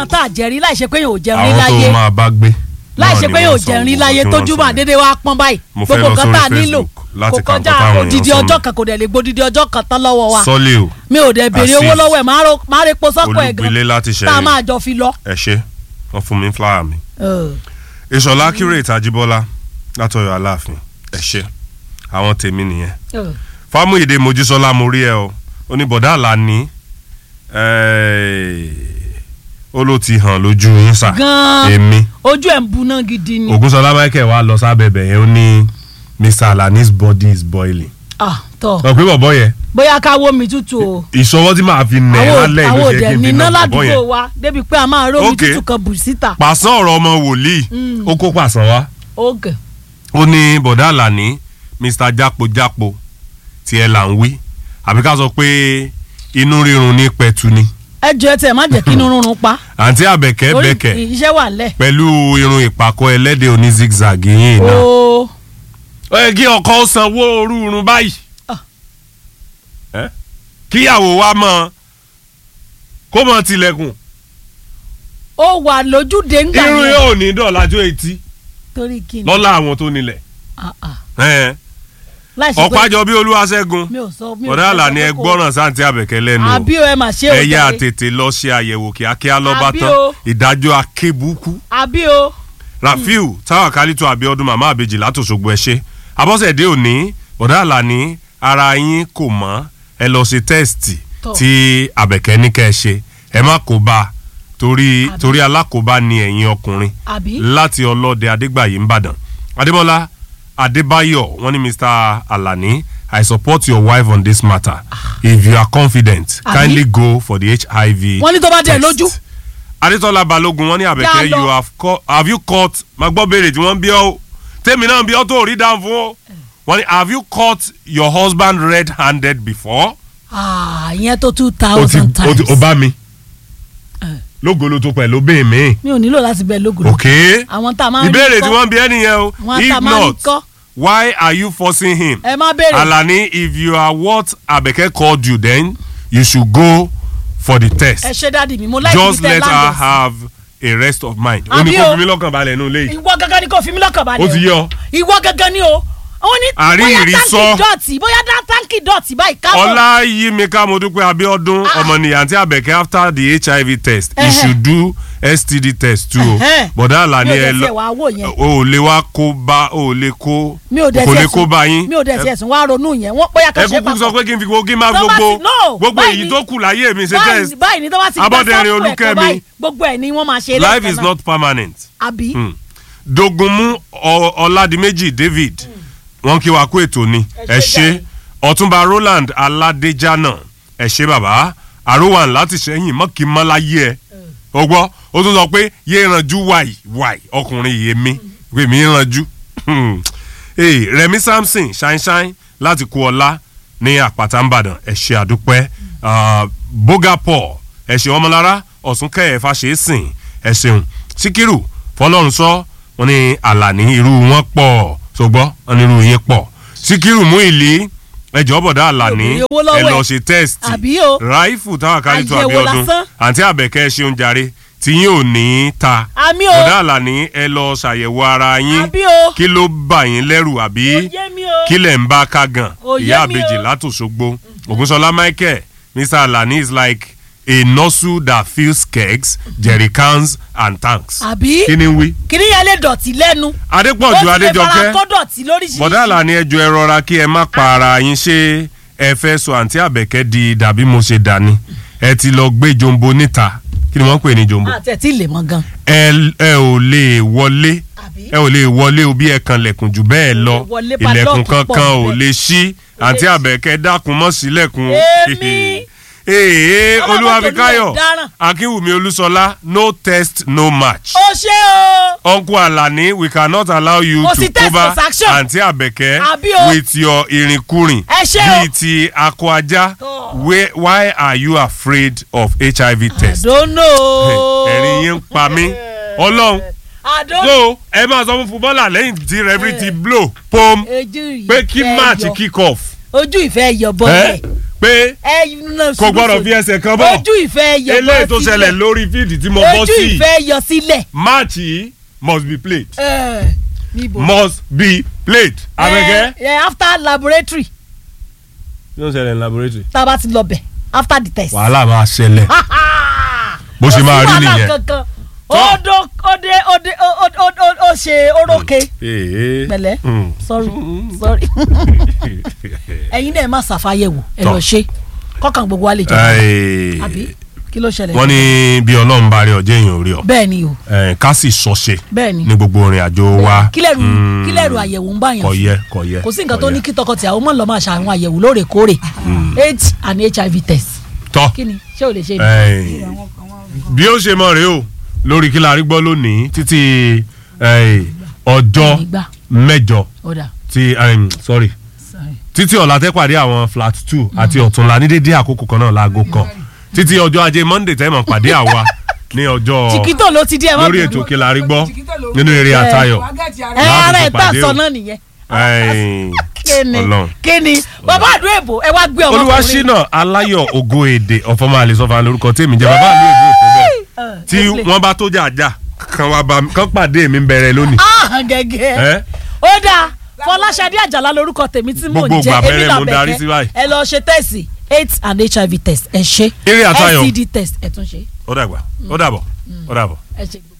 ẹran tá a jẹrí láì ṣe pé yóò jẹun rí àwọn láyé tó máa bá gbé. láì náà ṣe ni pé wọ́n yóò sọ jẹun rí gbogbo láyé tí wọ́n tójú sọ mà yẹn. dédé wá pọ́n báyìí Mo fẹ́ gbogbo lọ nǹkan sórí tá a nílò Facebook láti kò ka nǹkan kọjá táwọn èèyàn odidi sọ ọjọ́ mi. kan kò dẹ̀ lè gbódidi ọjọ́ kan tán lọ́wọ́ wa sọ́lé o mi ò dẹ̀ béèrè Azeez. owó lọ́wọ́ ẹ̀ máa ro- máa repo sọ́kọ̀ ẹ̀ olùgbélé gan láti tá a ṣẹ̀yìn máa jọ fi lọ. ẹ ṣe wọ́n fún mi ní fúláwà mi. Ugh. ìṣọ̀lá kírètì àjíbọ́lá látọ̀yọ̀ aláàfin ẹ ṣe àwọn tèmi nìyẹn. Ugh. fámúyèdè mojísọ́lá mo rí ẹ o oníbọ̀dá àlàní ó ló ti hàn lójú yín sà Gan-an. èmi ojú ẹ̀ ń buná gidi ni. ògúnṣọlá michael wà lọ sábẹ́bẹ̀ yẹn ó ní mr alani's body is boiling. Ah, tọ́ ọ̀ pé bọ̀bọ̀ yẹn bóyá ká wó mi tútù o. ìṣọwọ́ tí màá fi nẹ̀ ẹ́ àwọn lálẹ́ ìlú àwọn ṣe òdẹ kí n fi níná nà bọ̀bọ̀ ládùúgbò yẹn. wa débi pé a máa rómi Okay. tútù kan bù síta. pàṣán ọ̀rọ̀ ọmọ wòlíì ó kó pàṣán wá oge ó ní bọ̀dá àlàní mr jápojápo tí ẹ là ń wí àbí ká sọ pé inú rírun ní pẹ̀tù ni ẹ jọ ẹ tẹ má jẹ́ kí inú rúnrún pa. àǹtí àbẹ̀kẹ́ Torí bẹ̀kẹ́ iṣẹ́ wà lẹ̀. pẹ̀lú irun ìpàkọ́ ẹlẹ́dẹ̀ oní zigzag yìí náà. o ó yẹ kí ọkọ ó sanwó orú irun báyìí Ah. Ẹ́? kíyàwó wa mọ kó mọ tilẹ̀kùn ó wà lójúde ńgbà irun yẹn. yóò ní dọ̀lájọ́ etí torí kí ni. lọ́la àwọn tó nílẹ̀ Ah, ah. Ẹ́. láì ṣe pé ọ̀pájọ bí olúwaṣẹ́gun mi ò sọ mi ò bọ̀dá sọ àlàní pé ẹ kò- gbọ́ràn sáǹtì àbẹ̀kẹ́ lẹ́nu o. àbí o ẹ mà ṣe o ẹ̀yà jàre. tètè lọ ṣe àyẹ̀wò kíákíá lọ́ba Àbí tán o. ìdájọ́ akébùkù àbí o rafiu táwọn kálítọ̀ abiodun màmá àbèjì látòṣogbo ẹ ṣe abọ́sẹ̀dé òní bọ̀dá àlàní ara yín kò mọ́ ẹ lọ ṣe tẹ́ẹ̀sì Tọ́. tí àbẹ̀kẹ́ ní kẹ́ ẹ ṣe ẹ má kó bá a torí Àbí. torí alákòóbá ni ẹ̀yin ọkùnrin àbí. láti ọlọ́dẹ adégbàyí ńbàdàn adémọlá adébáyọ̀ wọ́n ní mr alani i support your wife on this matter if you are confident Àbí? kindly go for the hiv wọ́n ní tó bá dẹ̀ test. lójú. adétọ́lá balógun wọ́n ní Dá àbẹ̀kẹ́ lọ. you have, caught, have you caught ma gbọ́ béèrè tí wọ́n ń bí ọ́ o tèmi náà ń bí ọ́ tó rí dáhùn fún o wọ́n ní have you caught your husband red handed before. Ah, ìyẹn tó two o ti thousand o times. ti o bá mi lógolo tó pẹ̀lú bẹ́ẹ̀ mi mi ò nílò láti bẹ lógun. ok àwọn tá a máa ń rí ìbéèrè tí kọ́. wọ́n ń bí ẹ́ nìyẹn o àwọn tá if a máa ń rí not kọ́. why are you forcing him. ẹ má béèrè. alani if you are what abeke called you then you should go for the test ẹ ṣe dáàdi mi mo láì just fi tẹ let her landlord. have a rest of mind ó ní Àbí kó o. fi mí lọ́kàn balẹ̀ nínú ilé yìí ìwọ gangan ni kò fi mí lọ́kàn balẹ̀ ó ti yọ ìwọ gangan ni o àwọn ní Àrí bóyá ìrí táǹkì sọ. dọ̀tí bóyá dá táǹkì dọ̀tí báyìí káwọ́. ọlá yí mi ká mo dúpẹ́ abiodun ọmọnìyàn àti abẹ́kẹ́ after the hiv test he Ẹhẹ́. should do std test too o Ẹhẹ́. bọ̀dá àlàní mi ò ẹ dẹ̀ lọ tiẹ̀ wá wò yẹn o ò lè wá kó bá o ò lè kó mi ò dẹ̀ kò lè tiẹ̀ kó sùn bá yín mi ò dẹ̀ tiẹ̀ sùn wá ronú yẹn wọ́n bóyá ẹ kan ṣe kúkú sọ pé kí n fi gbogbo kí n máa Tó bá gbogbo ti- no, gbogbo báyìí èyí ni- tó kù láyé mi ṣe báyìí test báyìí ni tó bá ti Abọ́dẹ̀rìn sample ẹ̀kọ́ Olúkẹ́mi. báyìí, gbogbo ẹ̀ ni wọ́n máa ṣe life lẹ́ẹ̀kan is náà. not permanent. àbí Hmm. dogunmu Ọ- ọládìméjì david wọn kí wa kú ètò ni Ẹ ẹ ṣé ṣe ọtúnba roland aládéjánà ẹ ṣe bàbá àròwàn láti ṣẹyìn mọ́kì mọ́láyé ẹ o gbọ́ ó tún sọ pé yé ranjú wàì wàì ọkùnrin yìí mi pé mi ranjú Hmm. Hey, remi samson ṣáínṣáín láti kú ọlá ní àpáta ńbàdàn ẹ ṣe àdúpẹ́ Ah, bóga paul ẹ ṣe ọmọlára ọ̀sùnkẹ́ ẹ̀fà ṣe é sìn ẹ ṣeun síkírù fọlọ́run sọ wọn ní àlàní irú wọn pọ̀ ṣùgbọ́n wọn ní irú yẹn pọ̀ síkírù mú ìlí ẹjọ́ bọ̀dá àlàní Obìnrin owó lọ́wọ́ ẹ lọ ẹ̀. ṣe tẹ́ẹ̀sì Àbí o. ráìfù táwọn akálítọ̀ Àyẹ̀wò abiodun lásán. àǹtí àbẹ̀kẹ́ ṣeun jàre tí yín ò ní í ta àmì o bọ̀dá àlàní ẹ lọ ṣàyẹ̀wò ara yín àbí o kí ló bà yín lẹ́rù àbí Ó yé mi o kí lẹ̀ ń bá ká gan Ó yé ìyá mi àbèjì o. látòṣogbo ògúnṣọlá michael mr alani is like a nozzle that fills kegs jerrycans and tanks. àbí kí ni ń wí. kìnìún yẹn lè dọ̀tí lẹ́nu adépọ̀jù ó sì lè fara adéjọkẹ́ kó dọ̀tí lóríṣiríṣi bọ̀dá àlàní ẹjọ́ ẹ rọra kí ẹ má pa ara yín ṣé ẹ fẹ́ sọ àǹtí àbẹ̀kẹ́ di dàbí mo ṣe dání ẹ ti lọ gbé jombo níta kí ni wọ́n ń pè ní jombo àti ẹ̀ tí ì lè mọ gan ẹ ẹ ò lè wọlé àbí ẹ ò lè wọlé o bí ẹ kan lẹ̀kùn jù bẹ́ẹ̀ lọ wọlé ilẹ̀kùn padlock pọ̀ kankan ò níbẹ̀. lè ṣí àǹtí ṣí. àbẹ̀kẹ́ dákun mọ́ sílẹ̀kùn o. Èmi. ee Ọlọ́mọ olúwàbíkáyọ̀ tó lè dáràn. akínwùmí olúṣọlá no test no match. ó ṣe o uncle alani we cannot allow you Kò to sí test, cover kò sanction. àǹtí àbẹ̀kẹ́ Àbí o. with your irinkurin Ẹ ṣé o. bíi ti akọ ajá Tọ́. Where- why are you afraid of hiv test. àdónò ẹ̀rín yín ń pa mí ọlọ́run àdónò so ẹ máa sọ fún fúbọ́là lẹ́yìn tí rẹ́fìrì ti blow pom ojú ìfẹ́ pé kí match yọ. kick off ojú ìfẹ́ yọ ẹ bọ́lẹ̀ pé ẹ nà kò gbọ́dọ̀ fi ẹsẹ̀ kan bọ̀ ojú ìfẹ́ yọ eléyìí tó ṣẹlẹ̀ lórí fíìdì tí mo bọ́ ojú sí ìfẹ́ yọ sílẹ̀. match yìí must be played ẹ níbo. must be played. abẹ́kẹ́. ẹ ẹ after laboratory yóò ṣẹlẹ̀ ní laboratory. tá a bá ti lọ bẹ̀ after the test. wàhálà máa ṣẹlẹ̀ bó ṣe máa rí nìyẹn. kankan ó dó ó dé ó dé ó ó ó ó ó ṣe orókè Ee. pẹ̀lẹ́ Mm. sorry sorry ẹ̀yin náà ẹ má ṣàfàyẹ̀wò ẹ Tọ́. lọ ṣe kọ́kàn gbogbo wa lè jọ Ẹ, àbí kí ló ṣẹlẹ̀. wọ́n ní bí ọlọ́run bá rí ọjọ́ èèyàn ò rí ọ bẹ́ẹ̀ ni o Ẹ, ká sì sọ́ṣe bẹ́ẹ̀ ni ní gbogbo orin àjò wa. kílẹ̀rù Mm. kílẹ̀rù àyẹ̀wò ń bá yàn kò fún. yẹ kò yẹ. kò sí nǹkan kò tó yẹ. ní kí tọkọtìyàwó mọ̀ lọ́ máa ṣe àwọn àyẹ̀wò lóòrèkóòrè aids and hiv test tọ́ kí ni ṣé o lè ṣe ni. ẹ, bí ó ṣe mọ̀ rèé o lórí kí la rí gbọ́ lónìí títí ẹ, ọjọ́ Nígbà. mẹ́jọ ó dà tí em, sorry sorry. títí ọ̀la tẹ́ pàdé àwọn flat two àti ọ̀túnla ní dédé àkókò kan náà láago kan títí ọjọ́ ajé monday tẹ́ mọ̀ pàdé àwa ní ọjọ́ chiquito ló ti di ẹ má lórí bínú. ètò kí la rí gbọ́ nínú eré Eh. àtayọ̀ ẹ láti ara fi ẹ tá pàdé sọ o. náà nìyẹn Ẹ̀ẹ́n, kíni Ọlọ́run. kíni bàbá àdúrà èbò ẹ wá gbé ọmọkùnrin olúwaṣínà aláyọ̀ ògo èdè ọ̀fọ̀mọ́ àlesọ́fà lórúkọ tèmi jẹ́ bàbá mi ògo ètò bẹ́ẹ̀ Eh, tí let's play. wọ́n bá tó jà jà kan wá bá mi kan pàdé mi bẹ̀rẹ̀ lónìí. ah gẹ́gẹ́ Ẹ́? ó dáa fọláṣadé àjàlá lórúkọ tèmi tí mò ń Gbogbo jẹ ìgbà èmi bẹ̀rẹ̀ mo darí sí làbẹ̀kẹ́ báyìí. ẹ lọ ṣe tẹ́sì aids and hiv test ẹ ṣe Eré àtayọ̀. scd test ẹ tún ṣe ó dàgbà ó dàbọ̀ ó dàbọ̀. ẹ ṣe.